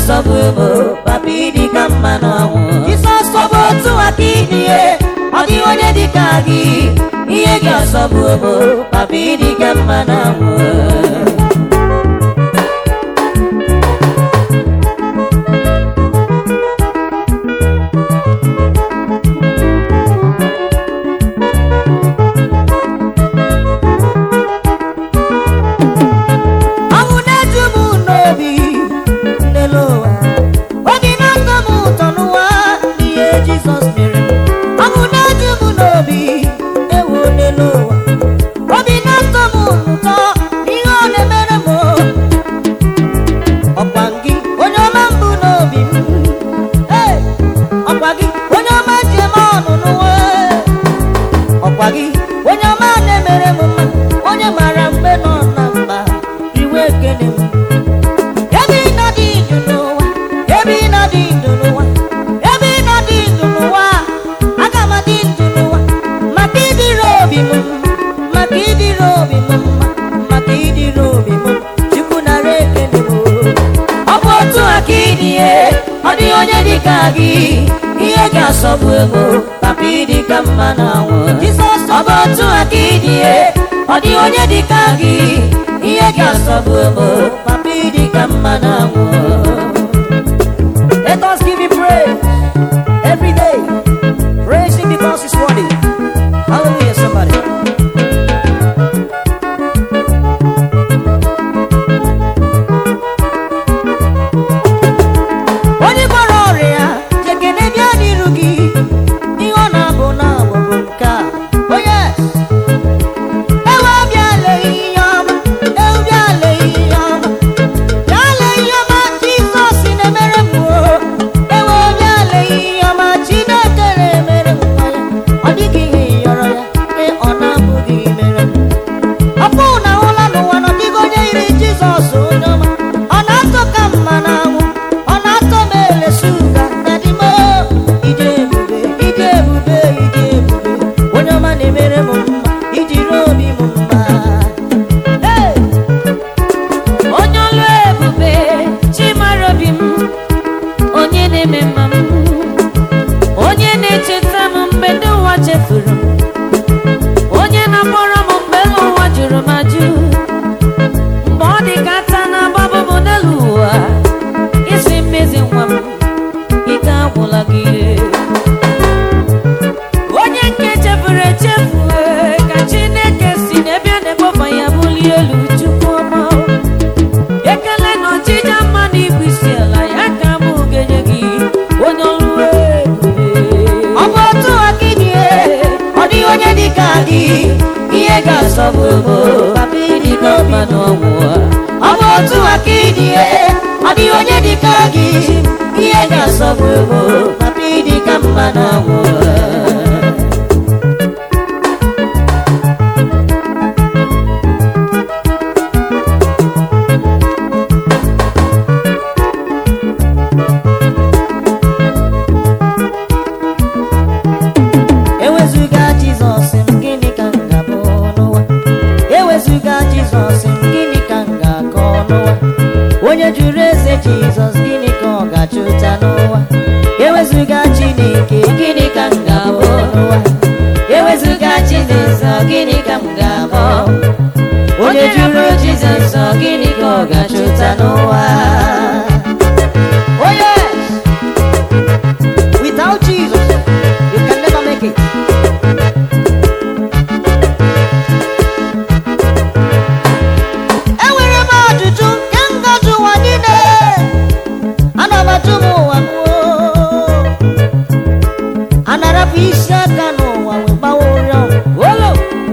ga-asọgbu bụ papa ịdị ka mma n'ọnwụ jizọs ọ bụ otu aka ịdị ihe ọ dịghị onye dị ka gị ihe gị ọsọgbu bụ papa ịdị ka mma n'ọnwụ ọnwụ na-eju m n'obi n'elu ụwa obi na-atọ m ụtọ n'ụwa ihe jizọs mere m ọnwụ na-eju m n'obi ewu n'elu ụwa obi na-atọ m ụtọ ihe ọ na-emere m ọkwa gị onye ọma mbụ n'obi m Hey! ọkwa gị onye ọma ji eme ọnụ n'ụwa ọkwa gị onye ọma na-emere m mma onye mara mgbe nọ na mba iwe ekele m ebe ị nọ dị ndụ n'ụwa ebe ị nọ dị ndụ n'ụwa ebe ị nọ dị ndụ n'ụwa aga m adị ndụ n'ụwa maka ịdịrị obi m mma maka ịdịrị obi m mma maka ịdịrị obi m chukwu nara ekele m ọ bụ otu aka ịdị ihe ọ dịghị onye dị ka gị ihe ga-asọgbu ego papa ịdị ka mma na anwụ jizọs ọ bụ otu aka ịdị ihe ọ dịghị onye dị ka gị ihe ga-asọgbu ego papa ịdị ka mma na anwụ Let us give him praise every day. Praise him because he's worthy. Hallelujah, somebody. onye gwara ọrịa ya jekene bịa n'iru gị ihe ọ na-abụ na-abụ bụ nke a onye ewe bịa lee ihe ọma ewu bịa lee ihe ọma bịa lee ihe ọma jizọs na-emere m o ewe bịa lee ihe ọma chineke na-emere m nwa ya ọ dịghị ihe yọrọ ya nke ọ na-abụghị mere m ọpụ na ụla n'ụwa na ọdịghị onye yiri jizọs onye ọma ọ na-atọ ka mma na anwụ ọ na-atọ m ele shuga na dimo ije ebube ije ebube ije ebube onye ọma na-emere m mma ijiri obi m mma Hey! onye ọlụ ebube chimara obi m onye na-eme mma m onye na-echeta m mgbe ndị ụwa chefuru m onye na-akpọrọ m mgbe elu ụwa jụrụ m ajụ mgbe ọ dị ka ata na-agbabụ m n'elu ụwa isi mmezi nwa m ike agwụla gị onye nke chefuru echefu ee, ka chineke si n'ebe a na-ekpofa ya bulie elu chukwu ọma ekele na ọchịcha mma na ibu isi ala ya ka mụ ga-enye gị onye ọrụ ebube ọ bụ otu aka ịdị ihe ọ dịghị onye dị ka gị ihe ga-asọgbu ego papa ịdị ka mma n'ọnwụ ọ bụ otu aka ịdị ihe ọ dịghị onye dị ka gị ihe ga-asọgbu ego papa ịdị ka mma n'ọnwụ ewezuga jizọs m gịnị ka m ga-abụ n'ụwa ewezuga jizọs m gịnị ka m ga-akọ n'ụwa onye jụrụ eze jizọs gịnị ka ọ ga-achụta n'ụwa ewezuga chineke gịnị ka m ga-abụ n'ụwa ewezuga chineke gịnị ka m ga-abụ onye jụrụ jizọs gịnị ka ọ ga-achụta n'ụwa Oh yes! Without Jesus, you can never make it. enwere m ajụjụ nke ngaji ụwa niile ana m ajụ m ụwa m oo. a na-arapụ isi aka n'ụwa wee gbawa ụrịọ olo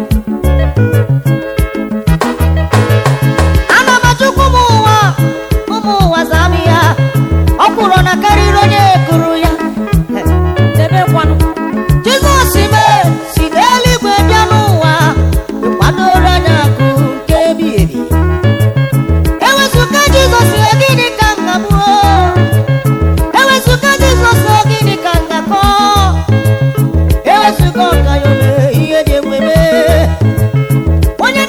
ana m ajụkwa ụmụ ụwa ụmụ ụwa zaa m ya ọ kwụrụ na karịrị onye kụrụ ya debekwanụ jizọs mee si n'eluigwe bịa n'ụwa kwadoro anya akụ nke ebighị ebi ewezụga jizọs ihe gịnị ka m ga-abụ ewezụga jizọs ihe gịnị ka m ga-akọ ewezụga ọka ya ome ihe dị enweme onye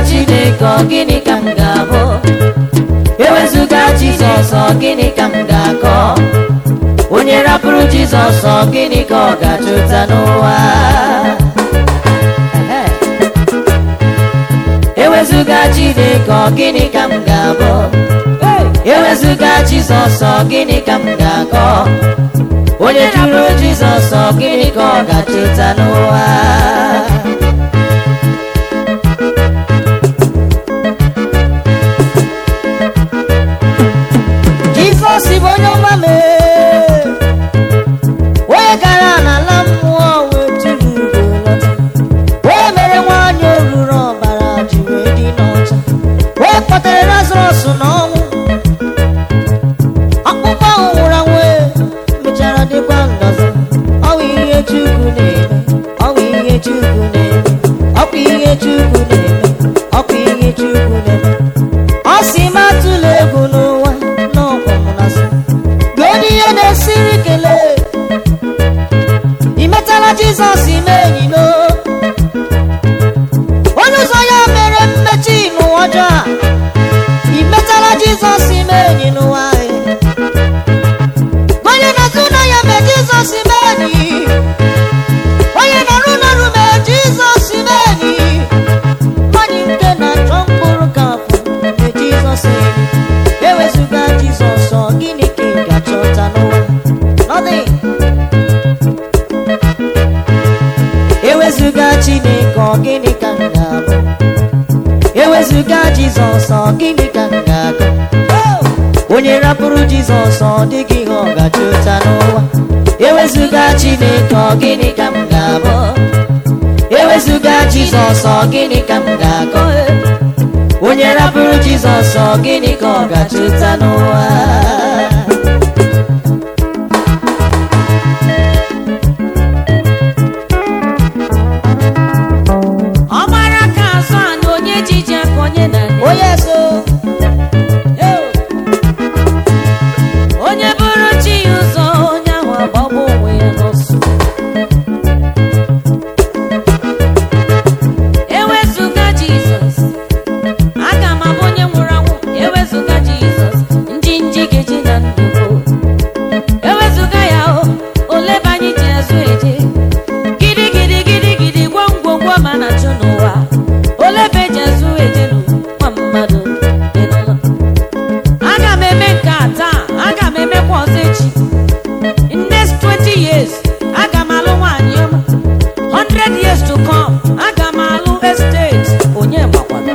chineke ọ gịnị ka m ga-abụ ewezụga jizọs ọ gịnị ka m ga-akọ onye rapụrụ jizọs ọ gịnị ka ọ ga-achụta n'ụwa Ehe. ewezụga chineke ọ gịnị ka m ga-abụ ewezụga jizọs ọ gịnị ka m ga-akọ onye jụrụ jizọs ọ gịnị ka ọ ga-achụta n'ụwa jizọs bụ onye ọma mee onye gara n'ala mmụọ wee tụrụ ugo lọta onye mere nwaanyị oruru ọbara ji wee dị n'ọcha onye kpọtere lazarọs n'ọnwụ ọkpụkpọ ahụ nwụrụ anwụ e, mechara dịkwa ndọzọ ọwụ ihe chukwu na-eme ọwụ ihe chukwu na-eme ọkwa ihe chukwu na-eme ọkwa ihe chukwu na-eme ọ sị m atụla egwu n'ụwa n'ọkwa m na-asị godi ihe na-esiri kelee ị metala jizọs ime enyi no onye ụzọ ya mere mmechi n'ụwa ọjọọ a ị metala jizọs ime enyi n'ụwa anyị onye na-azụ na ya mee jizọs ime enyi onye na-arụ n'ọrụ mee jizọs ime enyi nwanyị nke na-achọ mkpụrụ ka afọ mee jizọs enyi ewezụga jizọs ọ gịnị ka ị ga-achọta n'ụwa Nothing. ewezụga chineke ọ gịnị ka m ga-abụ ewezụga jizọs ọ gịnị ka m ga-agụ onye rapụrụ jizọs ọ dịghị ihe ọ ga-achọta n'ụwa ewezụga chineke ọ gịnị ka m ga-abụ ewezụga jizọs ọ gịnị ka m ga-agụ onye rapụrụ jizọs ọ gịnị ka ọ ga-achọta n'ụwa ọgbara ka azụ anụ onye jiji aka onye na onye so onye bụrụ chi ya ụzọ onye ahụ agbagbu onwe ya n'ọsọ ewezụga jizọs aga m abụ onye nwụrụ anwụ ewezụga jizọs nji nji geji na ndụgo ewezụga ya o ole ebe anyị ji azụ eje gidi gidi gidi gidi gwongwongwo ma na chụ n'ụwa ole ebe eji azụ eje n'ụwa mmadụ dị n'ụlọ aga m eme nke a taa aga m emekwa ọzọ echi in next 20 years aga m alụ nwaanyị ọma 100 years to come aga m alụ estate onye makwara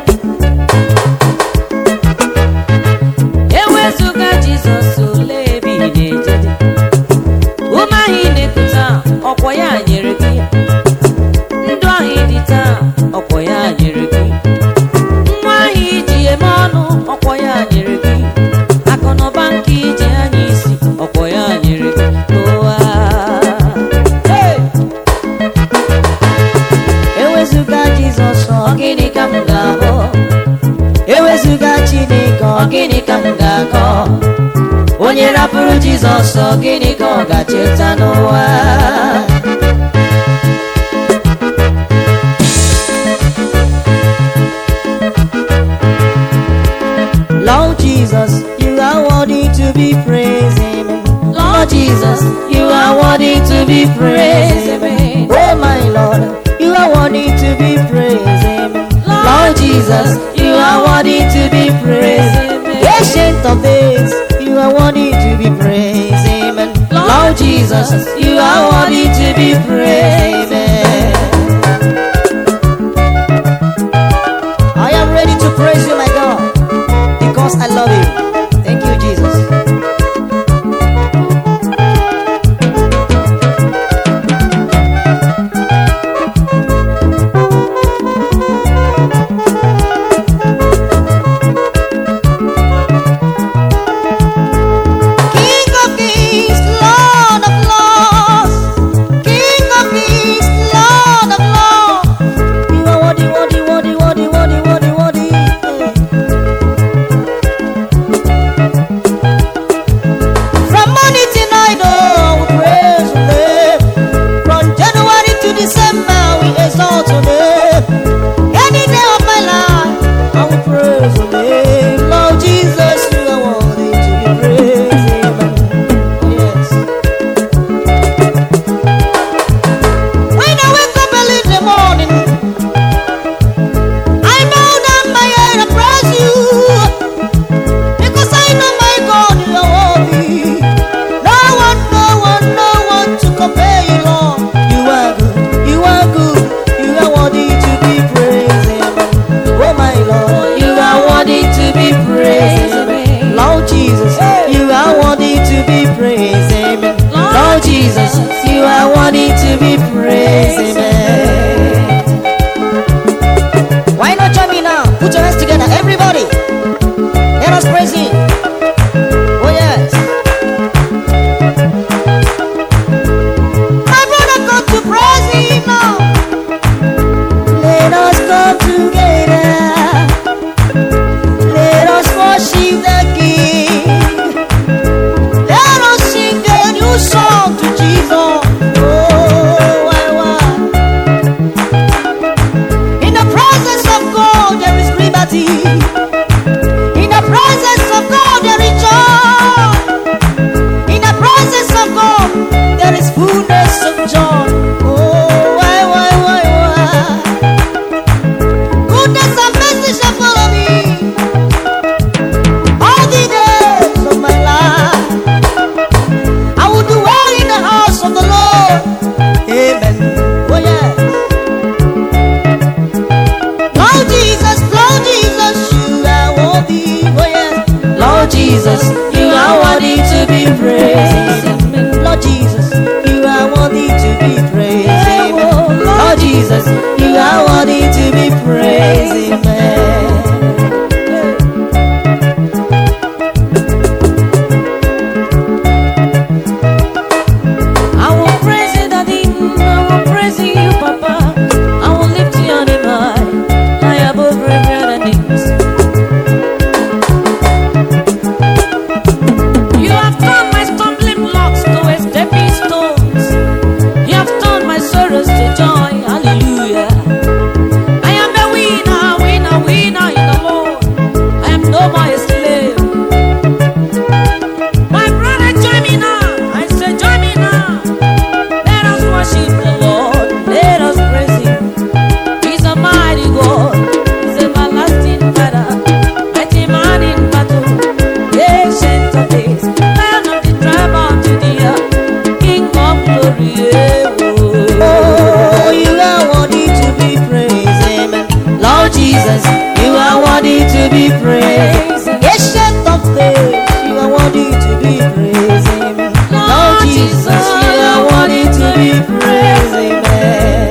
ewezụga jizọs ole ebe ị na-eje dị ume ahụ ị na-ekute ọkwọ ya nyere gị ndụ ahụ ị dị taa ọkwọ ya nyere gị nwa ahụ iji eme ọnụ ọkwọ ya nyere gị akụnụba nke iji anya isi ọkwọ ya nyere gị n'ụwa Hey! ewezụga jizọs ọ gịnị ka m ga-ahụ ewezụga chineke ọ gịnị ka m ga-akọ onye rapụrụ jizọs ọ gịnị ka ọ ga-cheta n'ụwa Lord Jesus, you are worthy to be praised. Amen. Lord Jesus, you are worthy to be praised. Amen. Oh my Lord, you are worthy to be praised. Amen. Lord Jesus, you are worthy to be praised. Amen. Ancient of days, you are worthy to be praised. Amen. Lord Jesus, you are worthy to be praised. Amen. I am ready to praise you, my God, because I love you. Thank you, Jesus. King of kings, Lord of lords, King of kings. us all together. Let us worship the King. Let us sing a new song to Jesus. Oh, why, why? In the presence of God, there is liberty. In the presence of God, there is joy. In the presence of God, there is fullness of joy. Oh, why, why, why, why? Goodness and mercy shall follow me all the days of my life. I will dwell in the house of the Lord. Amen. Oh, yeah. Lord Jesus, Lord Jesus, you are worthy. Oh, yes. Lord Jesus, you are worthy to be praised. Lord Jesus, you are worthy to be praised. Amen. Lord Jesus, you are worthy to be praised. Amen. I will praise you, Daddy. I will praise you, Papa. I will lift your name high, high above every other names. You have turned my stumbling blocks to a stepping stones. You have turned my sorrows to joy. Hallelujah. I am a winner, winner, winner in the Lord. I am no more a slave. My brother, join me now. I say, join me now. Let us worship the Lord. Let us praise Him. He's a mighty God. He's everlasting Father. Mighty man in battle. Ancient of days. Lion of the tribe of Judea. King of glory. Yeah, oh. Oh, you are worthy to be praised. Amen. Lord Jesus, you are worthy to be praised. Ancient of days, you are worthy to be praised. Amen. Lord Jesus, you are worthy to be praised. Amen.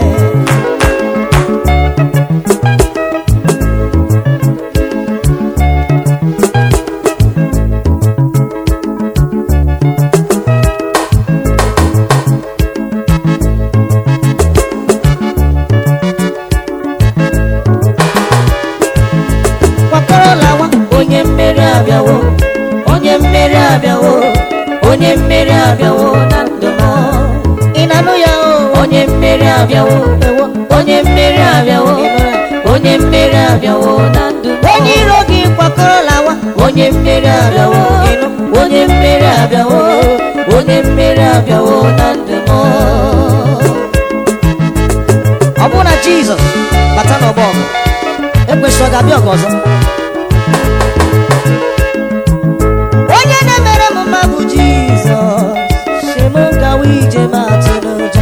kwakọrọ lawa onye mmeri abịawo onye mmeri abịawo onye mmeri abịawo na ndụ m ị na-anụ ya o onye mmeri abịawo ewo onye mmeri abịawo onye mmeri abịawo na ndụ m onye iro gị kwakọrọ lawa onye mmeri abịawo ịnụ onye mmeri abịawo onye mmeri abịawo na ndụ m ọ bụ na jizọs bata n'ọgbọ ọgụ ekwesịrị ọ ga-abịa ọgụ ọzọ onye na-emere m mma bụ jizọs si m gawa ije m atụ n'ụjọ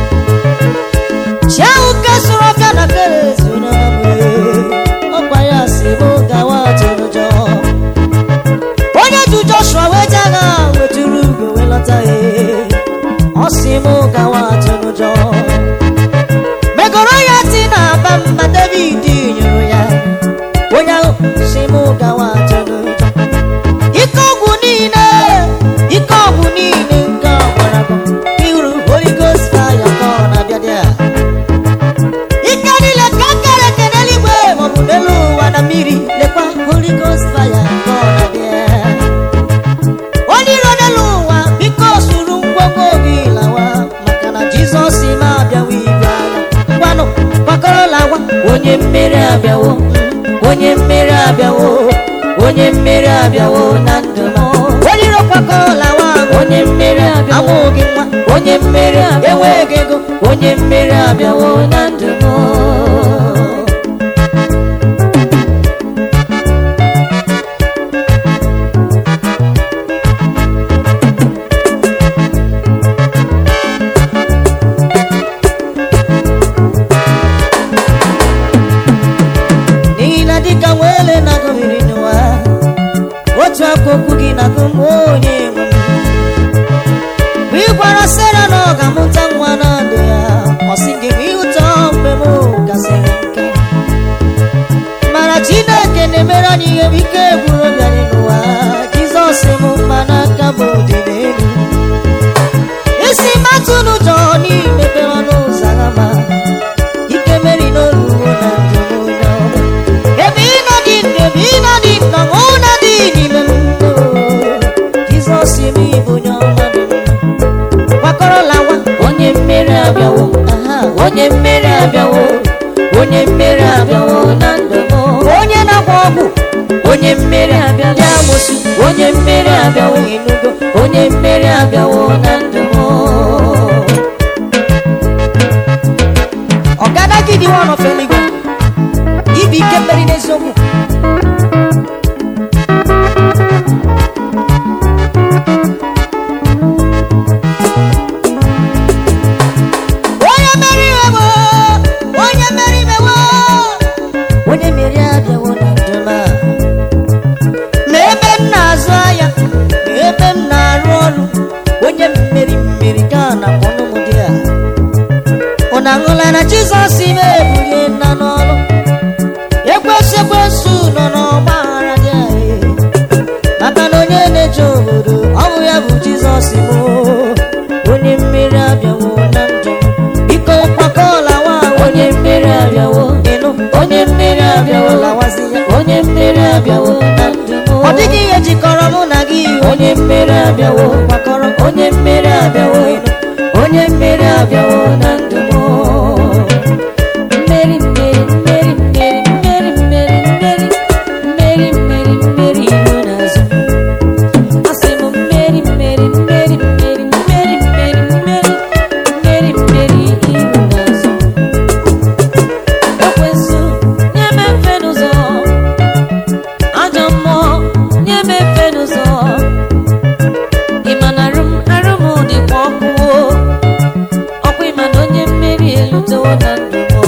chi ahụ nke sụrụ ọka na kerezi ọkwa ya si m gawa atụ n'ụjọ onye ju joshua wee je agha wetụrụ ugo wee lọta ya ọ si m gawa atụ n'ụjọ megoro ya ti na-aba mma david nyụrụ ya onye ahụ si m gawa atụ n'ụjọ ike ọgwụ niile ike ọgwụ niile nke ọgbara iru holy ghost fire ka ọ na-abịa dị a ike niile ka kere eke n'eluigwe maọbụ n'elu ụwa na mmiri lekwa holy ghost fire ka ọ na-abịa onye iro n'elu ụwa biko suru ngwongwo gị lawa maka na jizọs ma abịawa igwe agha ngwanụ gbakọrọ lawa onye mmeri abịawo onye mmeri abịawo onye mmeri abịawo na ndụ m onye iro gbakọrọ lawa onye mmeri abịawo amụghị nwa onye mmeri abịawo enweghị ego onye mmeri abịawo na ndụ m n'ihi na dịka nwele na-agụ mmiri n'ụwa otu aka okwu gị na-agụ m onye nwe m mgbe ị gwara sera na ọ ga-amụta nwa na ndụ ya ọ sị gị bụ ihe ụtọ mgbe m gasịrị nke mana chineke na-emere anyị ihe bụ ike gwuru obi anyị n'ụwa jizọs m mma n'aka m dị n'elu isi matụ n'ụjọ n'imepere ọnụ ụzọ ama ike meri n'olu na ndụ onye mmeri abịawo onye mmeri abịawo na ndụ m onye na-agba ọgwụ onye mmeri abịawo ndị amosu onye mmeri abịawo enugo onye mmeri abịawo na ndụ m ọgada gị dị one of eluigwe ibi ike mmeri n'eziokwu onye mmeri imewo onye mmeri imewo onye mmeri abịawo na ndụ m a n'ebe m na-azụ ahịa n'ebe m na-arụ ọrụ onye mmeri mmeri ka a na-akpọ n'ụmụ dị a ụna aṅụla na jizọs ime ebulie nna n'ọrụ ekwesị ekwesị nọ n'ọgba aghara dị anyị maka na onye na-eje obodo ọ bụ ya bụ jizọs bụ onye mmeri abịawo na ndụ m. biko kwakọọla nwa onye mmeri abịawo ịnụ onye mmeri abịawo lawazi ya onye mmeri abịawo na ndụ m ọ dịghị ihe jikọrọ mụ na gị onye mmeri abịawo kwakọrọ onye mmeri abịawo onye mmeri abịawo na ndụ m mmeri mmeri mmeri mmeri mmeri mmeri mmeri mmeri mmeri mmeri ihu n'azụ asị m mmeri mmeri mmeri mmeri mmeri mmeri mmeri mmeri mmeri ihu n'azụ ekwensu nye m efe n'ụzọ ajọ mmụọ nye m efe n'ụzọ ịma na arụ m arụ m dịkwa ọkụ o. ọkwa ịma na onye mmeri elutewo na ndụ m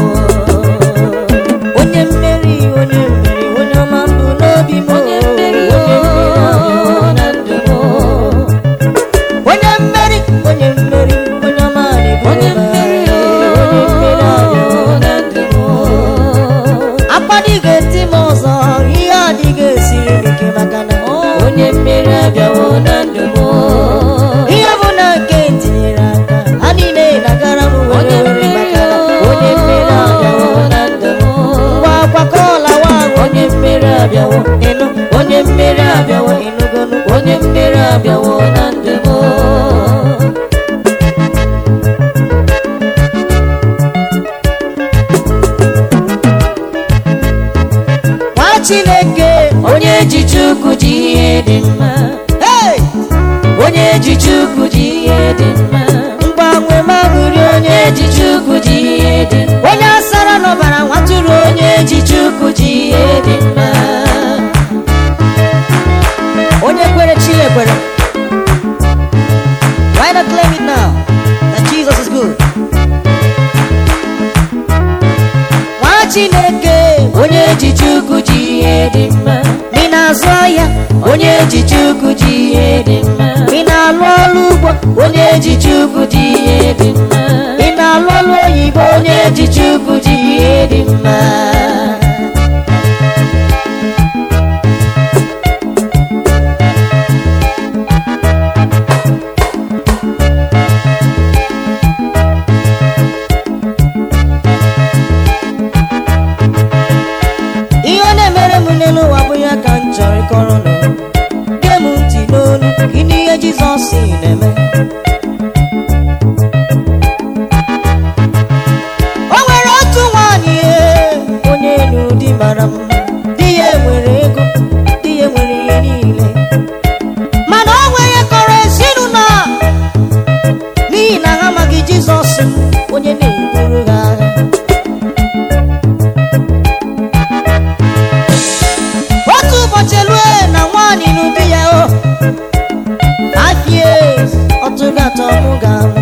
onye mmeri onye mmeri onye ọma mbụ n'obi m onye mmeri o na ndụ m onye mmeri onye mmeri onye ọma na-ebu onye ụba. mmeri o onye mmeri ahụ. na ndụ m akpadịghị eti m ọzọ ihe adịghị esiri m ike maka na onye mmeri abịawo na ndụ m ihe bụ na nke tinyere aka ha niile na-agara m were onye were mmeri maka na o onye mmeri abịawo na ndụ m ngwa akwakọọla nwa onye mmeri abịawo ịnụ onye mmeri abịawo ịnụgonu onye mmeri abịawo na ndụ m nwa chineke onye ji chukwu ji ihe dị mma hey! onye ji chukwu ji ihe dị mma mgbanwe magụri onye onye ji chukwu ji ihe dị mma onye asara n'ọbara nwatụrụ onye onye ji chukwu ji ihe dị mma onye kwere chi ekwere why not claim it now that jesus is good nwa chineke onye ji chukwu ji ihe dị mma ị na-azụ ahịa onye ji chukwu ji ihe dị mma ị na-alụ ọrụ ugbo onye ji chukwu ji ihe dị mma ị na-alụ ọrụ oyibo onye ji chukwu ji ihe dị mma ihe ọ na-emere m n'elu ụwa bụ ya ka m chọrọ ịkọrọ nụ gee m ntị n'olu ịnụ ihe jizọs na-eme o nwere otu nwaanyị ee, onye nụrụ di mara mma di ya nwere ego di ya nwere ihe niile mana o nwere ihe kọrọ ezinụlọ a n'ihi na ha amaghị jizọs onye na-eburu ha agha otu ụbọchị lue na nwaanyị n'ụdị ya o five years ọtụga atọ mụ ga-amụ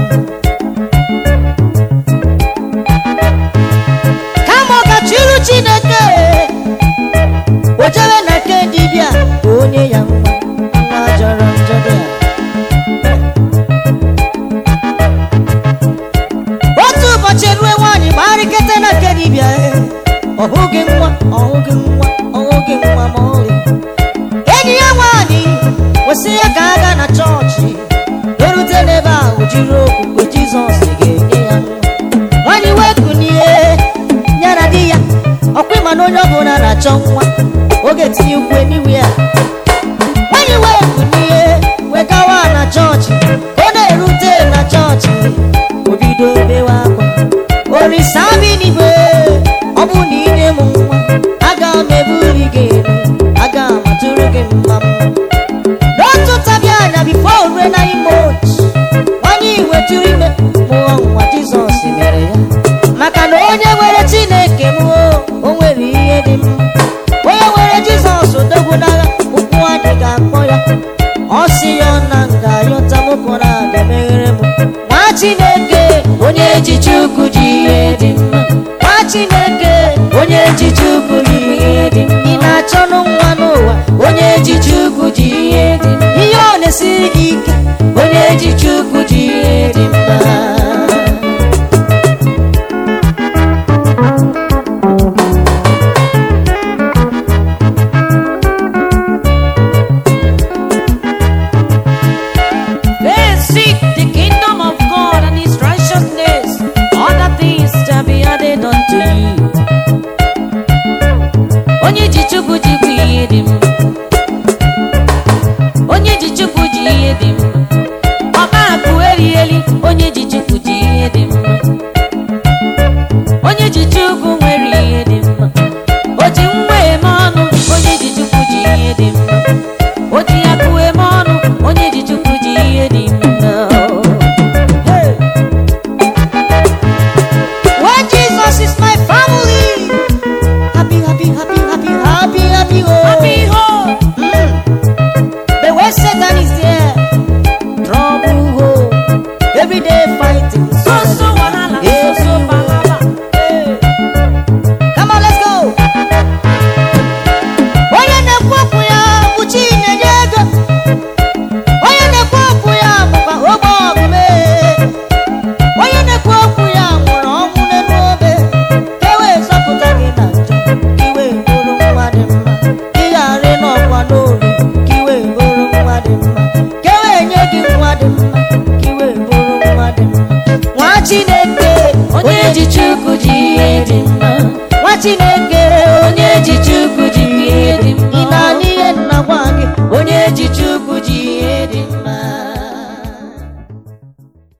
kama ọ gachiru chineke o jebe na nke dibịa ka onye ya nwa nwa jọrọ njọ dị a otu ụbọchị rue nwaanyị gbarịkete na nke dibịa e, ọ hụghị nwa ọ hụghị nwa ọ hụghị nwa ma ọlị enyi ya nwaanyị kwesị ya ka a gaa na chọọchị erute n'ebe ahụ jiri okwukwe jizọs ga-enye ya nwa nwaanyị wee kunie ya na di ya ọkwa ịma na onye ọbụla na-achọ nwa oge tinye ukwe n'iwe ya nwaanyị wee kunie wee gawa na chọọchị ka ọ na-erute na chọọchị o bido bewe akwa o olisa bi n'igwe ọ bụ na inye m nwa aga m ebuli gị elu aga m atụrụ gị mma mma n'otu ntabi anya bifo rue na ime otu nwanyị wetụrụ ime mụọ nwa jizọs mere ya maka na onye nwere chineke m o o nwere ihe dị mma onye nwere jizọs odogwu n'agha ụkwụ adịghị akpọ ya ọ sị ya na nga yọta mụkọ na aga meghere m nwa chineke onye ji chukwu ji ihe dị mma nwa chineke onye ji chukwu ji ihe dị mma ị na-achọ nụ nwa n'ụwa onye ji chukwu ji ihe dị mma ihe ọ na-esiri gị ike onye ji chukwu ji ihe dị mma They seek the kingdom of God and his righteousness. Other things shall be added unto you. Onye ji Chukwu ji bụ ihe dị mma. Onye ji Chukwu ji ihe dị mma. Ọba akụ erigheli, onye ji Chukwu ji ihe dị mma. Onye ji Chukwu nwere ihe dị mma. O ji nwa eme ọnụ, onye ji Chukwu ji ihe dị mma. O ji akụ eme ọnụ, onye ji Chukwu ji ihe dị mma. Hey. When Jesus is my family, happy, happy, happy, happy, happy, happy, oh. Happy home. Mm. But when Satan is there, trouble, oh. Every day fighting. So so wahala, so so palava. Hey. Come on, let's go. Onye na-ekwu okwu ya bụ chi na-enye ego. Onye na-ekwu okwu ya bụkwa ogbe ọgụme. Onye na-ekwu okwu ya nwụrụ ọnwụ n'elu obe. Ka e wee zọpụta gị na njọ, ka i wee bụrụ nwa dị mma. Ị ghara ịnọkwa n'olu, ka i wee bụrụ nwa dị mma. Ka e wee nye gị nwa dị mma, ka i wee bụrụ nwa dị mma. Nwa Chineke, Onye ji Chukwu ji ihe dị mma. nwa Chineke